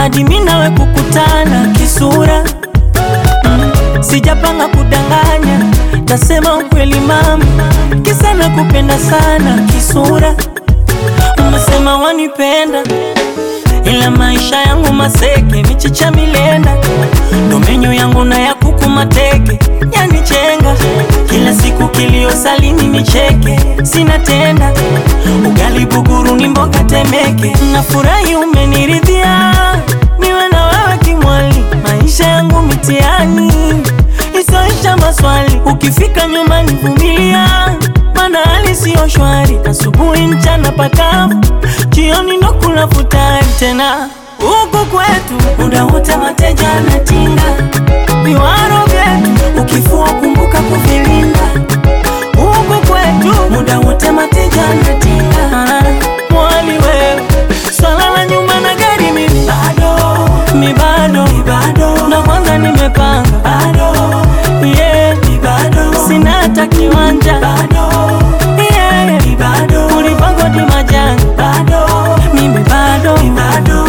hadi mimi nawe kukutana kisura mm, sijapanga kudanganya, tasema ukweli mama, kisa nakupenda sana kisura. Umesema wanipenda ila maisha yangu maseke, michicha milenda, ndo menyu yangu na ya kuku mateke, yanichenga kila siku, kilio salini nicheke, sina tenda ugali buguru ni mboga temeke, nafurahi umeniridhia, niwe na wewe kimwali, maisha yangu mitiani isoisha maswali, ukifika nyumbani vumilia, mana hali siyo shwari, asubuhi mchana pakavu, jioni ndo kula futari tena huku kwetu muda wote mateja anatinga viwaro vyetu, ukifua kumbuka kuvilinda. Huku kwetu muda wote mateja anatinga Ah, mwali wewe, swala la nyuma na gari mi bado mi bado mi bado, na kwanza nimepanga bado yeah mi bado, sina hata kiwanja bado yeah mi bado, ulipangwa di majanga bado mimi bado mi bado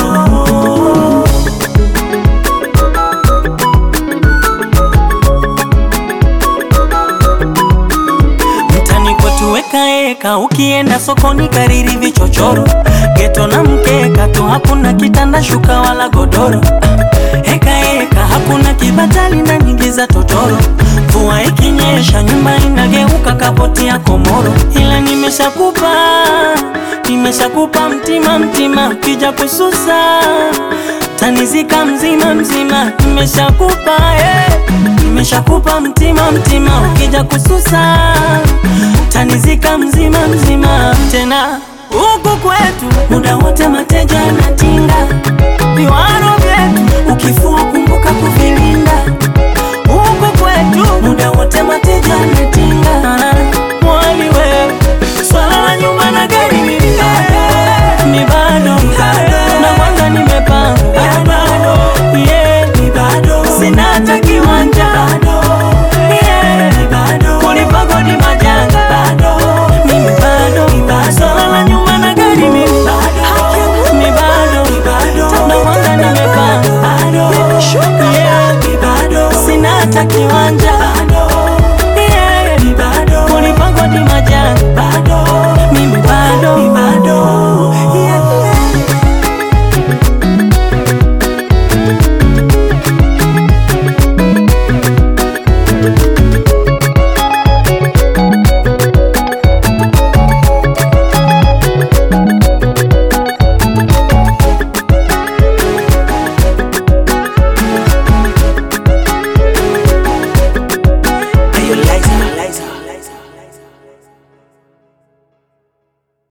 mtani kwetu wekaeka, ukienda sokoni kariri vichochoro, geto na mkeka tu, hakuna kitanda shuka wala godoro. Hekaeka hakuna kibatali na nyingi za totoro, mvua ikinyesha nyumba inageuka kapoti ya komoro. Ila nimeshakupa nimeshakupa mtima mtima, ukija kususa tanizika mzima mzima, nimeshakupa eh. Nimeshakupa mtima mtima, ukija kususa tanizika mzima mzima. Tena huku kwetu muda wote mateja anatinga viwaro vyetu, ukifua